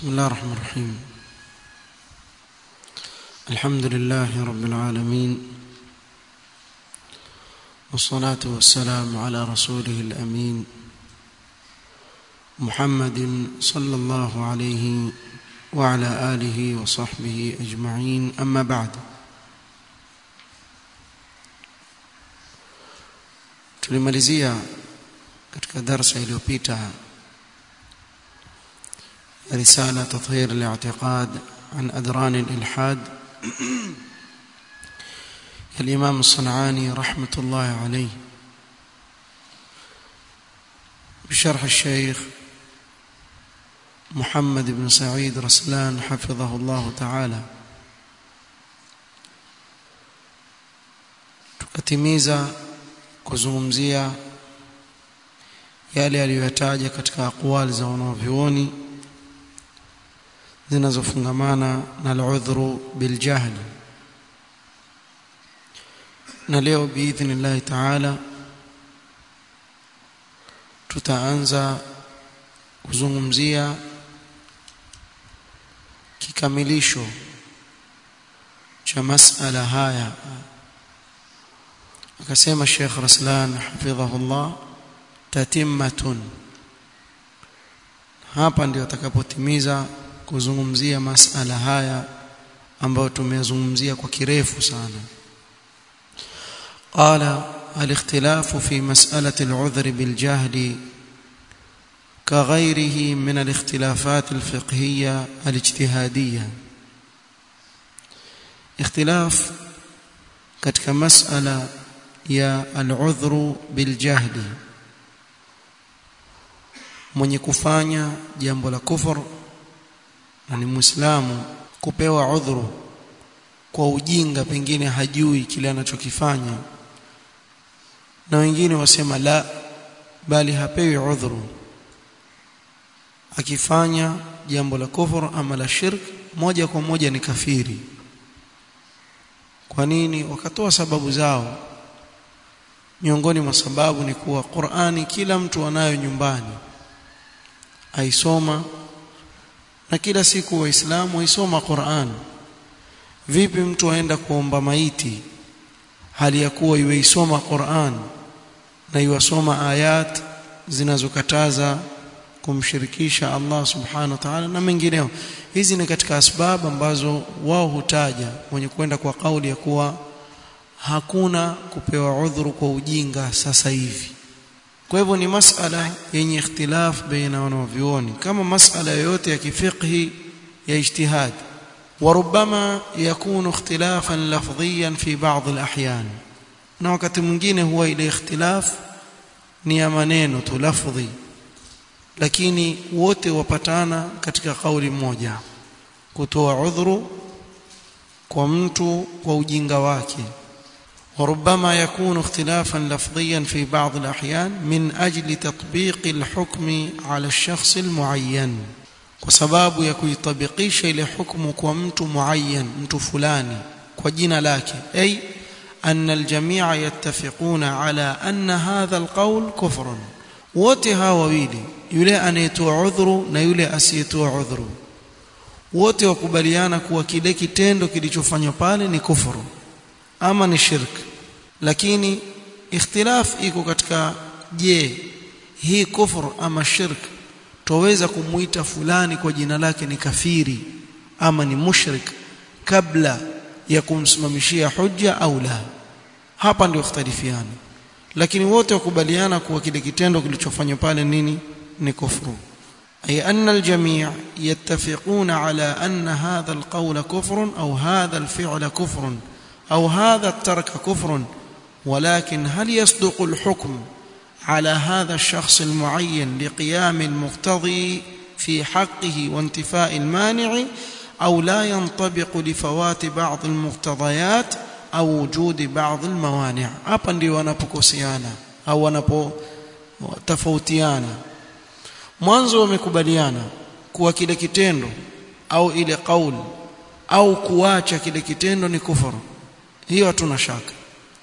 بسم الله الرحمن الرحيم الحمد لله رب العالمين والصلاة والسلام على رسوله الأمين محمد صلى الله عليه وعلى آله وصحبه أجمعين أما بعد tulimalizia katika darasa iliyopita رسالة تطهير الاعتقاد عن أدران الإلحاد الإمام الصنعاني رحمة الله عليه بشرح الشيخ محمد بن سعيد رسلان حفظه الله تعالى tukatimiza kuzungumzia yale aliyoyataja katika aqwali za wanavyuoni zinazofungamana na al-udhru biljahl na leo biidhnillahi taala tutaanza kuzungumzia kikamilisho cha masala haya akasema Sheikh Raslan hafidhahullah tatimmatun hapa ndio atakapotimiza kuzungumzia masala haya ambayo tumeyazungumzia kwa kirefu sana قال الاختلاف في مسألة العذر بالجهل كغيره من الاختلافات الفقهية الاجتهادية اختلاف katika masala ya al-udhru bil jahli mwenye kufanya jambo la kufur na ni muislamu kupewa udhuru kwa ujinga pengine hajui kile anachokifanya na wengine wasema la bali hapewi udhuru akifanya jambo la kufur ama la shirk moja kwa moja ni kafiri kwa nini wakatoa sababu zao miongoni mwa sababu ni kuwa Qur'ani kila mtu anayo nyumbani aisoma na kila siku waislamu waisoma Qur'an vipi mtu aenda kuomba maiti hali ya kuwa yuisoma Qur'an na yuwasoma ayat zinazokataza kumshirikisha Allah subhanahu wa ta'ala na mengineo hizi ni katika asbabu ambazo wao hutaja wenye kwenda kwa kauli ya kuwa hakuna kupewa udhuru kwa ujinga sasa hivi kwa hivyo ni masala yenye ikhtilaf baina wanavyuoni kama masala yoyote ya kifiqhi ya ijtihad وربما يكون اختلافا لفظيا في بعض الاحيان na wakati mwingine huwa ile ikhtilaf ni ya maneno tu lafdhi lakini wote wapatana katika kauli moja kutoa udhuru kwa mtu kwa ujinga wake وربما يكون اختلافا لفظيا في بعض الأحيان من أجل تطبيق الحكم على الشخص المعين وسباب يكيطبقيش إلى حكم كمت معين مت فلاني كجنا لك أي أن الجميع يتفقون على أن هذا القول كفر wote hawa wawili yule anayetoa udhuru na yule asiyetoa udhuru wote wakubaliana kuwa kile kitendo kilichofanywa pale ni kufuru ama ni shirk lakini ikhtilaf iko katika je hii kufur ama shirk tuweza kumuita fulani kwa jina lake ni kafiri ama ni mushrik kabla ya kumsimamishia hujja au la hapa ndio ikhtalifiana lakini wote wakubaliana kuwa kile kitendo kilichofanywa pale nini ni kufuru أي أن الجميع يتفقون على أن هذا القول كفر أو هذا الفعل كفر أو هذا الترك كفر ولكن هل يصدق الحكم على هذا الشخص المعين لقيام المقتضي في حقه وانتفاء المانع أو لا ينطبق لفوات بعض المقتضيات أو وجود بعض الموانع hapa ndio wanapokosiana au wanapotofautiana mwanzo wamekubaliana kuwa kile kitendo au ile kauli au kuacha kile kitendo ni kufuru hiyo hatuna shaka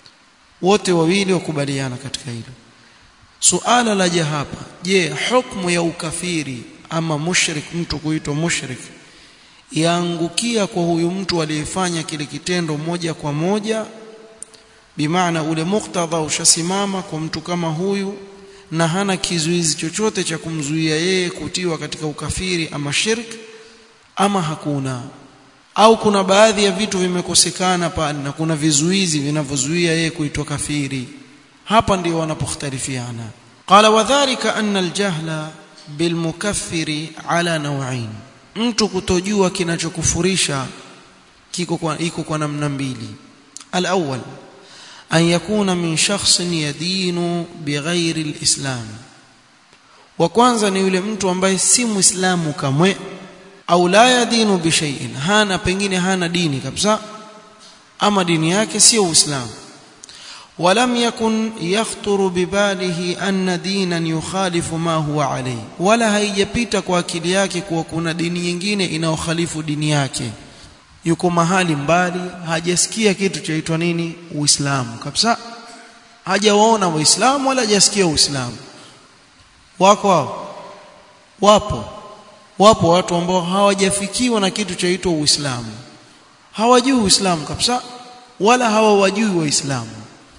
wote wawili wakubaliana katika hilo suala laja hapa je hukumu ya ukafiri ama mushrik mtu kuitwa mushrik yaangukia kwa huyu mtu aliyefanya kile kitendo moja kwa moja bimaana ule muktadha ushasimama kwa mtu kama huyu na hana kizuizi chochote cha kumzuia yeye kutiwa katika ukafiri ama shirk ama hakuna au kuna baadhi ya vitu vimekosekana pale na kuna vizuizi vinavyozuia yeye kuitwa kafiri hapa ndio wanapokhtalifiana qala wadhālika anna aljahla bilmukaffiri ala naw'ain mtu kutojua kinachokufurisha kiko kwa iko kwa namna mbili alawwal an yakuna min shakhsin yadinu bighairi alislam wa kwanza ni yule mtu ambaye si muislamu kamwe au la yadinu bishai'in hana pengine hana dini kabisa ama dini yake sio uislamu ولم يكن يخطر بباله أن دينا يخالف ما هو عليه ولا haijapita kwa akili yake kuwa kuna dini nyingine inayokhalifu dini yake yuko mahali mbali hajasikia kitu chaitwa nini uislamu kabisa hajawaona waislamu wala hajasikia uislamu wako hao wapo wapo watu ambao hawajafikiwa na kitu chaitwa uislamu hawajui uislamu kabisa wala hawawajui waislamu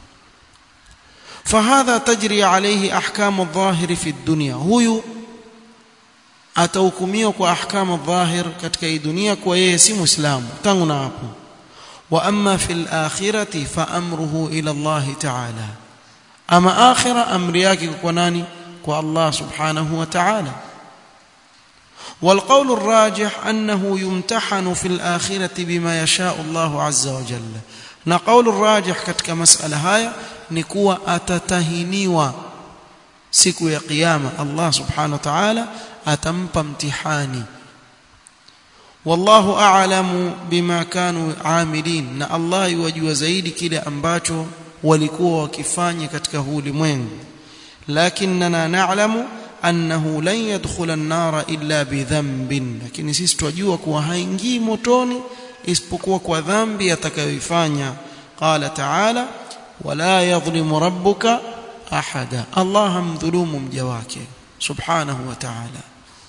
فهذا تجري عليه احكام الظاهر في الدنيا huyu atahukumiwa kwa ahkamu dhahir katika hii dunia kwa yeye si muislamu tangu na hapo wa amma fil akhirati fa amruhu ila Allah ta'ala ama akhira amri yake kwa nani kwa Allah subhanahu wa ta'ala والقول الراجح أنه يمتحن في الآخرة بما يشاء الله عز وجل na قول الراجح katika masala haya ni kuwa atatahiniwa siku ya kiyama Allah subhanahu wa ta'ala atampa mtihani wallahu a'lamu bima kanu amilin na Allah yajua zaidi kile ambacho walikuwa wakifanya katika huu ulimwengu lakinna na'lamu annahu lan yadkhula an-nara illa bidhanbin lakini sisi twajua kuwa haingii motoni isipokuwa kwa dhambi atakayoifanya qala ta'ala wala yadhlimu rabbuka ahada Allah hamdhulumu mja wake subhanahu wa ta'ala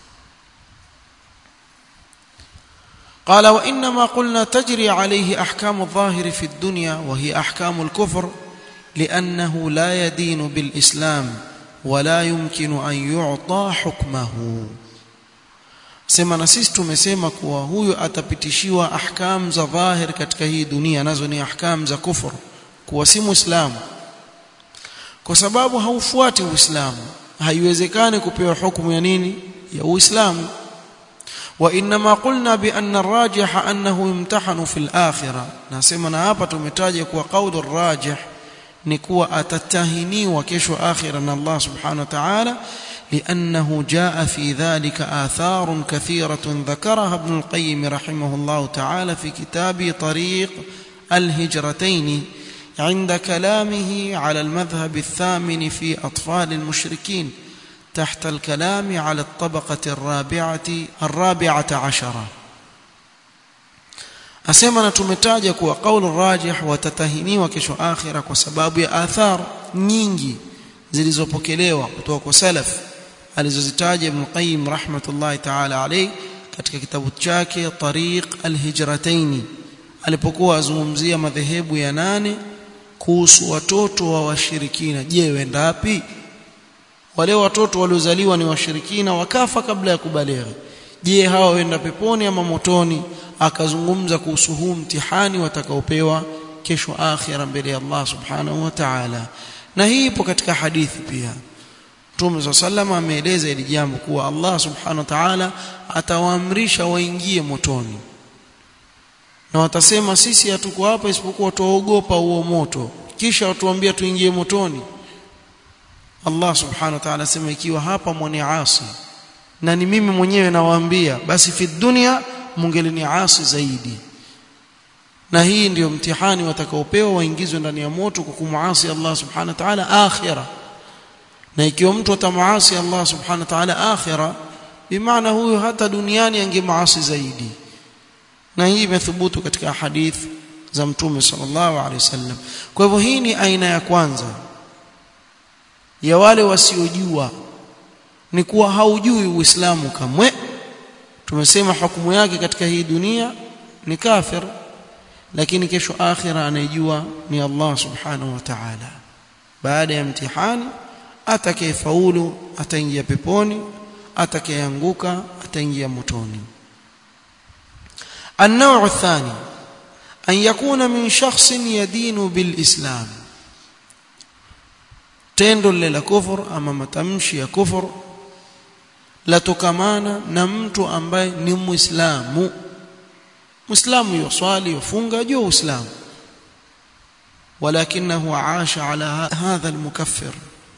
قال وانما قلنا تجري عليه احكام الظاهر في الدنيا وهي احكام الكفر لانه لا يدين بالاسلام ولا يمكن ان يعطى حكمه sema na sisi tumesema kuwa huyu atapitishiwa ahkam za dhahir katika hii dunia nazo ni ahkam za kufur kuwa si muislamu kwa sababu haufuati uislamu haiwezekani kupewa hukumu ya nini ya uislamu wa inma qulna bi anna ar-rajih annahu yumtahanu fil akhirah nasema na hapa tumetaja kuwa qaulu ar-rajih ni kuwa atatahiniwa kesho akhira na Allah subhanahu wa ta'ala لأنه جاء في ذلك آثار كثيرة ذكرها ابن القيم رحمه الله تعالى في كتاب طريق الهجرتين عند كلامه على المذهب الثامن في أطفال المشركين تحت الكلام على الطبقة الرابعة الرابعة عشرة asema na tumetaja kuwa kaulu rajih watatahiniwa kesho akhira kwa sababu ya athar nyingi zilizopokelewa kutoka kwa salaf alizozitaja Ibn Qayyim rahmatullahi ta'ala alayhi katika kitabu chake Tariq al-Hijratayn alipokuwa azungumzia madhehebu ya nane kuhusu watoto wa washirikina je wenda wapi wale watoto waliozaliwa ni washirikina wakafa kabla ya kubalighi je hawa wenda peponi ama motoni akazungumza kuhusu huu mtihani watakaopewa kesho akhira mbele ya Allah subhanahu wa ta'ala na hii ipo katika hadithi pia Mtume sallama ameeleza hili jambo kuwa Allah subhanahu wa ta'ala atawaamrisha waingie motoni na watasema sisi hatuko hapa isipokuwa tuogopa huo moto kisha watuambia tuingie motoni Allah subhanahu wa ta'ala asema ikiwa hapa mwani asi na ni mimi mwenyewe nawaambia basi fi dunia mungelini asi zaidi na hii ndiyo mtihani watakaopewa waingizwe ndani ya moto kwa kumuasi Allah subhanahu wa ta'ala akhira na ikiwa mtu atamaasi Allah subhanahu wa ta'ala akhira bimaana huyo hata duniani angemaasi zaidi na hii imethubutu katika hadith za mtume sallallahu alaihi wasallam kwa hivyo hii ni aina ya kwanza ya wale wasiojua ni kuwa haujui uislamu kamwe tumesema hukumu yake katika hii dunia ni kafir lakini kesho akhira anayejua ni Allah subhanahu wa ta'ala baada ya mtihani atakayefaulu ataingia peponi atakayeanguka ataingia motoni النوع الثاني أن يكون من شخص يدين بالإسلام tendo lile la kufur ama matamshi ya kufur latokamana na mtu ambaye ni muislamu muislamu yuswali yufunga juu uislamu walakinahu aasha ala hadha almukaffir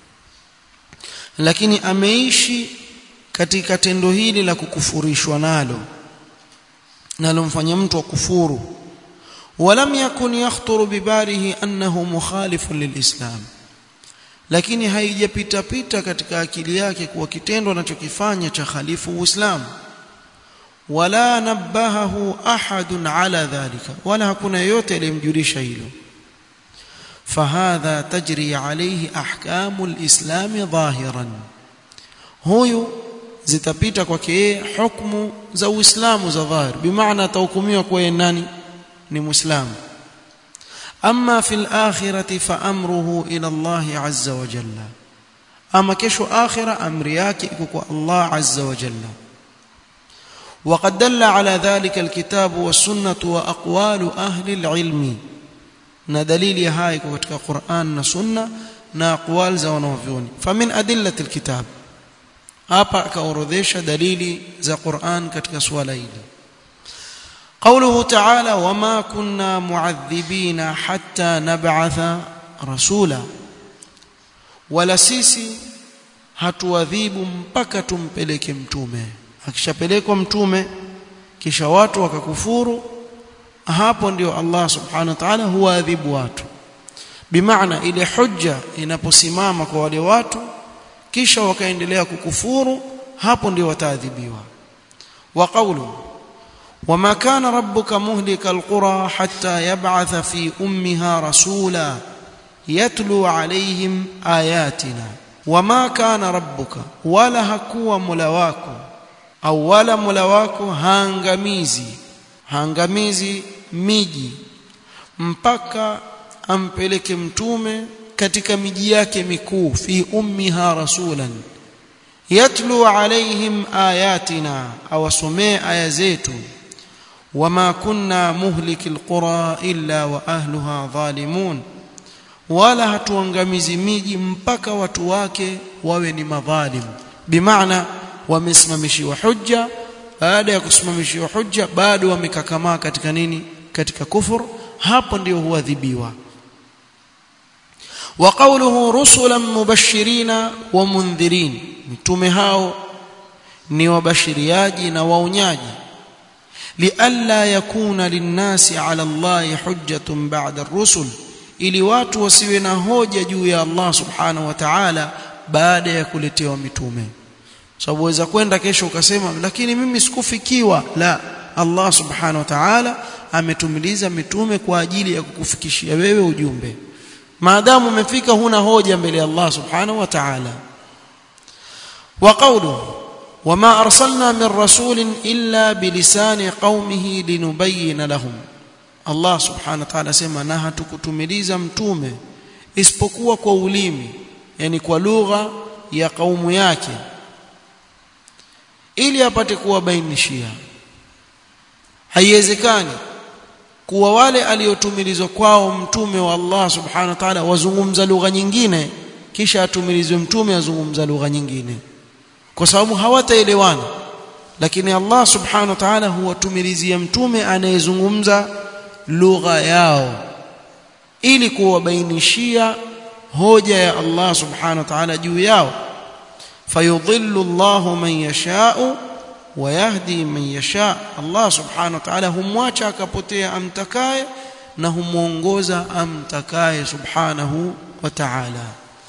lakini ameishi katika tendo hili la kukufurishwa nalo nalomfanya mtu akufuru ولم يكن يخطر بباله أنه مخالف للإسلام lakini haijapita pita katika akili yake kuwa kitendo anachokifanya cha khalifu uislamu wala nabahahu ahadun ala dhalika wala hakuna yeyote aliyemjulisha hilo fahadha tajri alayhi ahkamu alislam dhahiran huyu zitapita kwake yeye hukumu za uislamu za dhahir bimaana atahukumiwa kuwa nani ni muislamu أما في الآخرة فأمره إلى الله عز وجل أما كشو آخرة أمرياك إكوكو الله عز وجل وقد دل على ذلك الكتاب والسنة وأقوال أهل العلم ندليل هاي كتك قرآن سنة نا أقوال زونوفيون فمن أدلة الكتاب أبا كأورديش دليل ذا قرآن كتك سواليلي قوله تعالى وما كنا معذبين حتى نبعث رسولا ولا sisi hatuadhibu mpaka tumpeleke mtume akishapelekwa mtume kisha watu wakakufuru hapo ndio Allah subhanahu wa ta'ala huadhibu watu bimaana ile hujja inaposimama kwa wale watu kisha wakaendelea kukufuru hapo ndio wataadhibiwa wa qawluhu وما كان ربك مهلك القرى حتى يبعث في امها رسولا يتلو عليهم اياتنا وما كان ربك ولا hakuwa mola wako au wala mola wako haangamizi haangamizi miji mpaka ampeleke mtume katika miji yake mikuu fi ummiha rasulan yatlu alaihim ayatina awasomee aya zetu وما كنا مهلك القرى إلا وأهلها ظالمون wala hatuangamizi miji mpaka watu wake wawe ni madhalim bimaana wamesimamishiwa hujja baada ya kusimamishiwa hujja bado wamekakamaa katika nini katika kufur hapo ndio huadhibiwa wa qawluhu rusulan mubashirina wa mundhirin mitume hao ni wabashiriaji na waonyaji لئلا يكون للناس على الله حجة بعد الرسل ili watu wasiwe na hoja juu ya Allah subhanahu wa ta'ala baada ya kuletewa mitume sababu waweza kwenda kesho ukasema lakini mimi sikufikiwa la Allah subhanahu wa ta'ala ametumiliza mitume kwa ajili ya kukufikishia wewe ujumbe maadamu umefika huna hoja mbele ya Allah subhanahu wa ta'ala wa qawluhu وما أرسلنا من رسول إلا بلسان قومه لنبين لهم الله سبحانه وتعالى سema na hatukutumiliza mtume isipokuwa kwa ulimi yani kwa lugha ya kaumu yake ili apate kuwabainishia haiwezekani kuwa wale aliotumilizwa kwao mtume wa Allah subhanahu wa ta'ala wazungumza lugha nyingine kisha atumilizwe mtume azungumza lugha nyingine kwa sababu hawataelewana lakini Allah subhanahu wa ta'ala huwatumilizia mtume anayezungumza lugha yao ili kuwabainishia hoja ya Allah subhanahu wa ta'ala juu yao fayudhillu Allahu man yasha'u wa yahdi man yasha Allah subhanahu wa ta'ala humwacha akapotea amtakaye na humuongoza amtakaye subhanahu wa ta'ala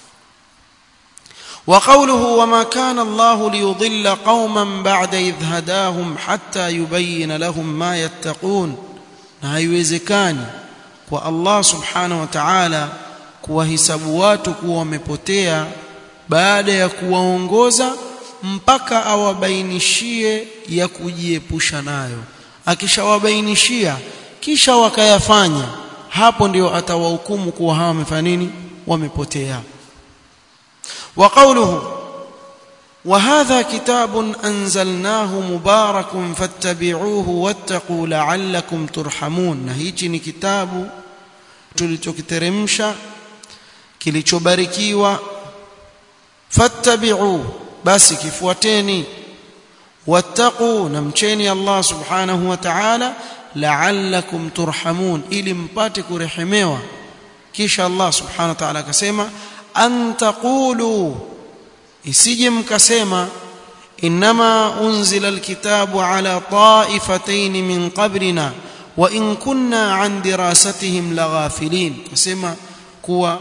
وقوله وما كان الله ليضل قوما بعد إذ هداهم حتى يبين لهم ما يتقون na haiwezekani kwa Allah subhanahu wa ta'ala kuwahisabu watu kuwa wamepotea baada ya kuwaongoza mpaka awabainishie ya kujiepusha nayo akishawabainishia kisha wakayafanya hapo ndio atawahukumu kuwa hawa wamefanya nini wamepotea wa qawluhu وهذا كتاب أنزلناه مبارك فاتبعوه واتقوا لعلكم ترحمون na hichi ni kitabu tulichokiteremsha kilichobarikiwa fattabi'u basi kifuateni wattaqu namcheni Allah subhanahu wa ta'ala la'allakum turhamun ili mpate kurehemewa kisha Allah subhanahu wa ta'ala akasema an taqulu isije mkasema inma unzila alkitabu ala ta'ifatayn min qablina wa in kunna an dirasatihim laghafilin kusema kuwa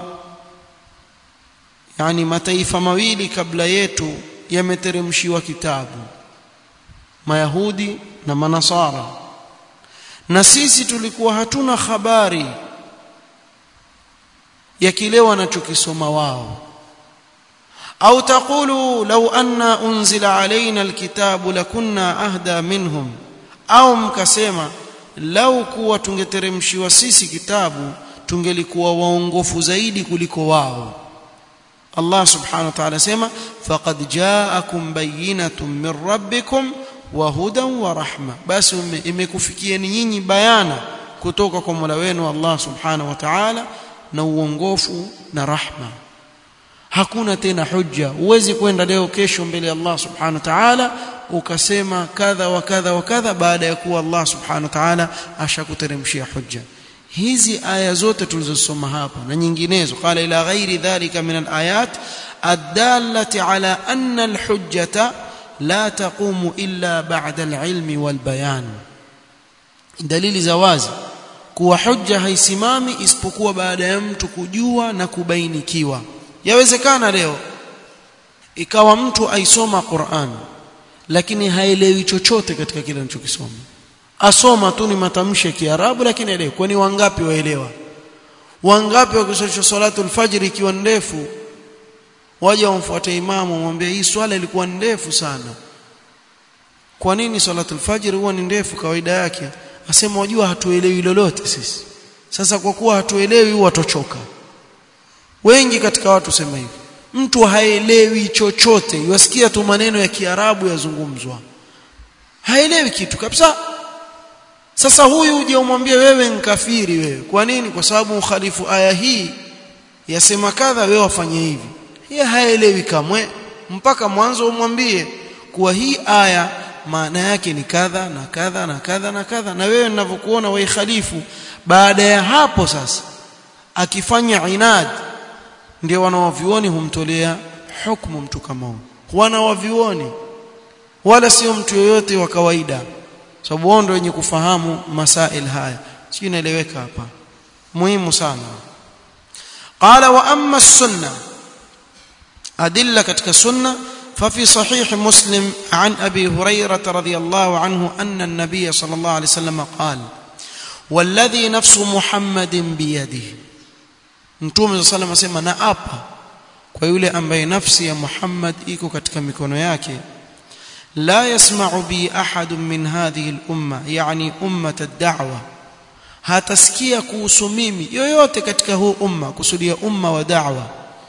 yani mataifa mawili kabla yetu yameteremshiwa kitabu mayahudi na manasara na sisi tulikuwa hatuna habari ya kile wanachokisoma wao au taqulu law anna unzila alaina alkitabu lakunna ahda minhum au mkasema lau kuwa tungeteremshiwa sisi kitabu tungelikuwa waongofu zaidi kuliko wao Allah subhanahu wa ta'ala sema faqad ja'akum bayyinatun min rabbikum wa hudan wa rahma basi imekufikieni nyinyi bayana kutoka kwa Mola wenu Allah subhanahu wa ta'ala na uongofu na rahma hakuna tena hujja uwezi kwenda leo kesho mbele ya Allah subhanahu wa ta'ala ukasema kadha wa kadha wa kadha baada ya kuwa Allah subhanahu wa ta'ala ashakuteremshia hujja hizi aya zote tulizosoma hapa na nyinginezo qala ila ghairi dhalika min alayat adallati ala anna alhujjata la taqumu illa ba'da alilmi walbayan dalili za wazi kuwa hujja haisimami isipokuwa baada ya mtu kujua na kubainikiwa yawezekana leo ikawa mtu aisoma Qur'an lakini haelewi chochote katika kile anachokisoma asoma tu ni matamshi ya Kiarabu lakini elewi kwani wangapi waelewa wangapi wakisoma salatul fajr ikiwa ndefu waje wamfuate imamu mwambie hii swala ilikuwa ndefu sana kwa nini salatul fajr huwa ni ndefu kawaida yake asema wajua hatuelewi lolote sisi sasa kwa kuwa hatuelewi huwa tochoka wengi katika watu sema hivi mtu haelewi chochote yasikia tu maneno ya Kiarabu yazungumzwa haelewi kitu kabisa sasa huyu uje umwambie wewe nkafiri wewe kwa nini kwa sababu ukhalifu aya hii yasema kadha wewe wafanye hivi yeye haelewi kamwe mpaka mwanzo umwambie kuwa hii aya maana yake ni kadha na kadha na kadha na kadha na wewe ninavyokuona wewe khalifu baada ya hapo sasa akifanya inad ndio wanawavioni humtolea hukumu mtu kama huyo wanawavioni wala sio mtu yoyote wa kawaida sababu wao ndio wenye kufahamu masail haya sio inaeleweka hapa muhimu sana qala wa amma sunna adilla katika sunna ففي صحيح مسلم عن ابي هريره رضي الله عنه ان النبي صلى الله عليه وسلم قال والذي نفس محمد بيده mtume صلى الله عليه وسلم na apa kwa yule ambaye nafsi ya Muhammad iko katika mikono yake la yasma'u bi ahad min hadhihi al-umma yani ummat ad-da'wa hatasikia kuhusu mimi yoyote katika huu umma kusudia umma wa da'wa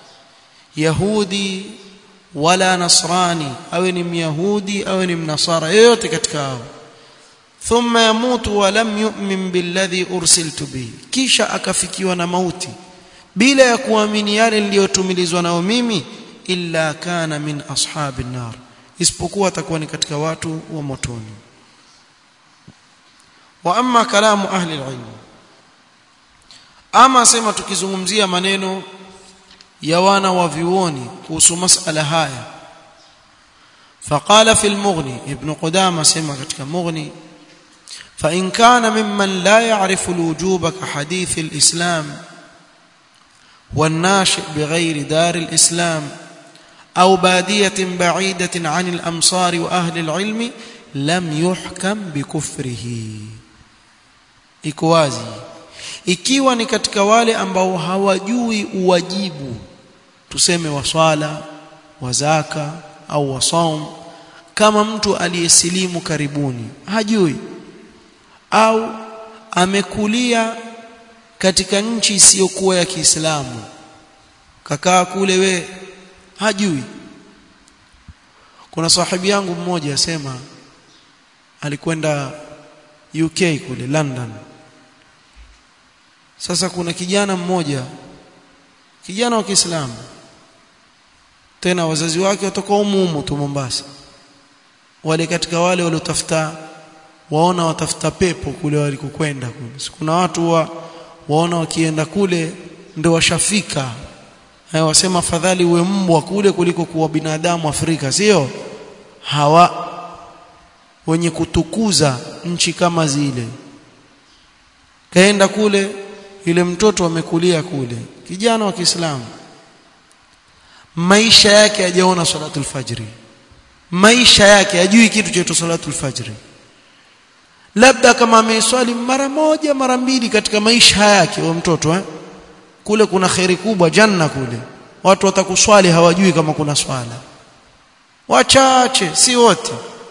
yahudi wala nasrani awe ni myahudi awe ni mnasara yoyote katika hao thumma yamutu wa lam yu'min billadhi ursiltu bihi kisha akafikiwa na mauti bila ya kuamini yale niliyotumilizwa nao mimi illa kana min ashabin nar isipokuwa atakuwa ni katika watu wa motoni wa amma kalamu ahli alilm ama sema tukizungumzia maneno ya wana wa vioni kuhusu masala haya فقال في المغني ابن قدامه سمع ketika مغني فإن كان ممن لا يعرف الوجوب كحديث الإسلام والناشئ بغير دار الإسلام أو بادية بعيدة عن الأمصار وأهل العلم لم يحكم بكفره ikowazi ikiwa ni katika wale ambao hawajui uwajibu tuseme wa swala wa zaka au wasaum kama mtu aliyesilimu karibuni hajui au amekulia katika nchi isiyokuwa ya Kiislamu kakaa kule we hajui kuna sahibi yangu mmoja asema alikwenda UK kule London sasa kuna kijana mmoja kijana wa Kiislamu tena wazazi wake watoka umumu tu Mombasa wale katika wale waliotafuta waona watafuta pepo kule walikokwenda kule kuna watu wa, waona wakienda kule ndio washafika haya wasema afadhali uwe mbwa kule kuliko kuwa binadamu Afrika sio hawa wenye kutukuza nchi kama zile kaenda kule yule mtoto amekulia kule kijana wa Kiislamu maisha yake hajaona salatul fajri maisha yake hajui kitu cha salatul fajri labda kama ameiswali mara moja mara mbili katika maisha yake wa mtoto eh? kule kuna kheri kubwa janna kule watu watakuswali hawajui kama kuna swala wachache si wote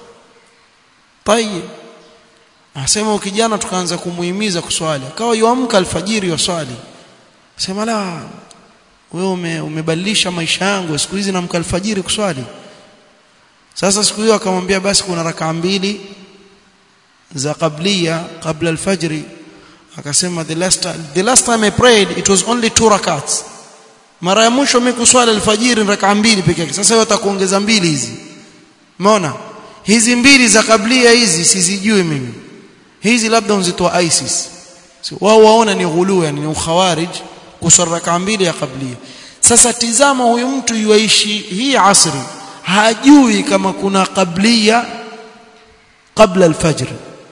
tayeb asema ukijana tukaanza kumuhimiza kuswali akawa yuamka alfajiri waswali sema la wewe ume, umebadilisha maisha yangu siku hizi namka alfajiri kuswali sasa siku hiyo akamwambia basi kuna rakaa mbili za qablia kabla alfajri akasema the last time, the last time I prayed it was only two rakats mara ya mwisho mimi kuswali alfajiri rakaa mbili pekee yake sasa wewe utakuongeza mbili hizi umeona hizi mbili za kablia hizi sizijui mimi hizi labda unzitoa ISIS so, wao waona ni ghulu yani ni ukhawarij kuswali rakaa mbili ya kablia sasa tizama huyu mtu yuishi hii asri hajui kama kuna qablia kabla alfajr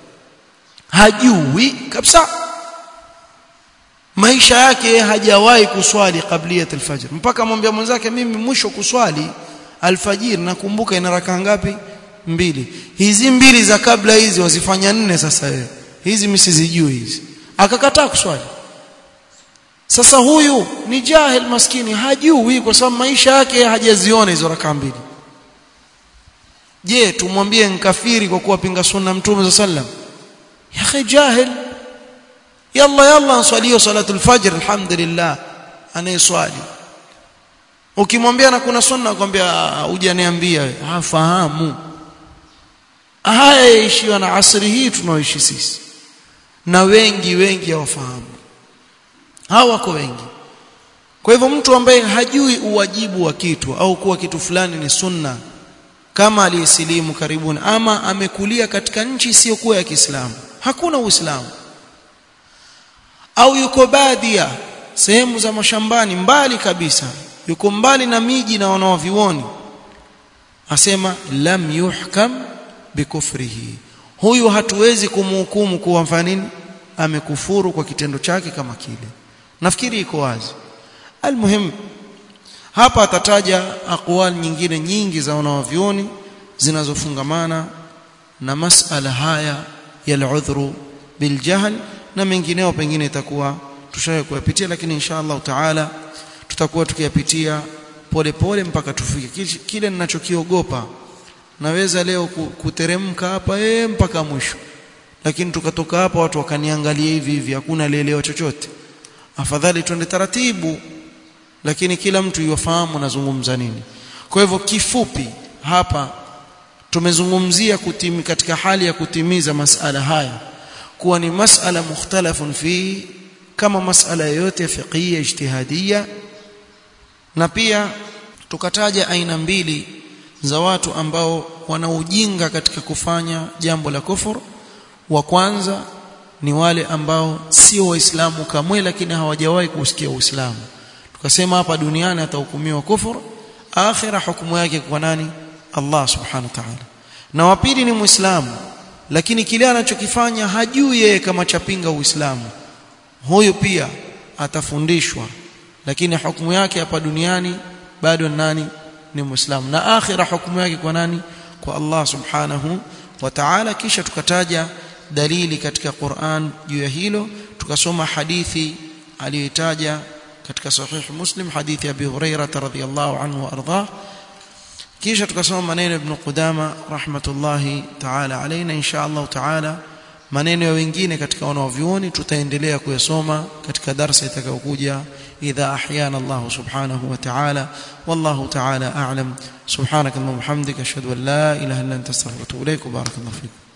hajui kabisa maisha yake hajawahi kuswali qabliyat alfajr mpaka mwambia mwenzake mimi mwisho kuswali alfajiri nakumbuka ina raka ngapi mbili hizi mbili za kabla hizi wazifanya nne sasa wewe hizi mimi sizijui hizi akakataa kuswali sasa huyu ni jahil maskini hajui kwa sababu maisha yake hajaziona hizo raka mbili je tumwambie nkafiri kwa kuwa pinga sunna mtume sallam ya akhi jahil yalla yalla answalio salatul fajr alhamdulillah anayeswali ukimwambia na kuna sunna akwambia hujaniambia hafahamu haya yaishiwa na asri hii tunaoishi sisi na wengi wengi hawafahamu hawa wako wengi kwa hivyo mtu ambaye hajui uwajibu wa kitu au kuwa kitu fulani ni sunna kama aliyesilimu karibuni ama amekulia katika nchi isiyokuwa ya Kiislamu hakuna Uislamu au yuko badia sehemu za mashambani mbali kabisa yuko mbali na miji na wanaovioni asema lam yuhkam bikufrihi huyu hatuwezi kumhukumu kuwa mfanya nini amekufuru kwa kitendo chake kama kile nafikiri iko wazi almuhim hapa atataja aqwal nyingine nyingi za wanaovioni zinazofungamana na masala haya ya al-udhru biljahl na mengineo pengine itakuwa tushaye kuyapitia lakini insha Allah taala tutakuwa tukiyapitia pole pole mpaka tufike kile ninachokiogopa naweza leo kuteremka hapa eh mpaka mwisho lakini tukatoka hapa watu wakaniangalia hivi hivi hakuna lielewa chochote afadhali twende taratibu lakini kila mtu yufahamu nazungumza nini kwa hivyo kifupi hapa tumezungumzia kutimi katika hali ya kutimiza masala haya kuwa ni masala mukhtalafun fi kama masala yoyote fiqhiyya ijtihadiyya na pia tukataja aina mbili za watu ambao wana ujinga katika kufanya jambo la kufur wa kwanza ni wale ambao sio waislamu kamwe lakini hawajawahi kusikia uislamu tukasema hapa duniani atahukumiwa kufur akhira hukumu yake kwa nani Allah subhanahu wa ta'ala na wa pili ni muislamu lakini kile anachokifanya hajui yeye kama chapinga uislamu huyo pia atafundishwa lakini hukumu yake hapa duniani bado nani ni muislamu na akhira hukumu yake kwa nani kwa Allah subhanahu wa ta'ala kisha tukataja dalili katika Qur'an juu ya hilo tukasoma hadithi aliyotaja katika sahih Muslim hadithi ya Abi Hurairah radhiyallahu anhu arda kisha tukasoma maneno ibn Qudama rahmatullahi ta'ala alaina insha Allah ta'ala maneno ya wengine katika wanavyuoni tutaendelea kuyasoma katika darasa itakayokuja idha ahyana Allah subhanahu wa ta'ala wallahu ta'ala a'lam subhanakallahumma hamdika ashhadu an la ilaha illa anta astaghfiruka wa atubu ilaik barakallahu fikum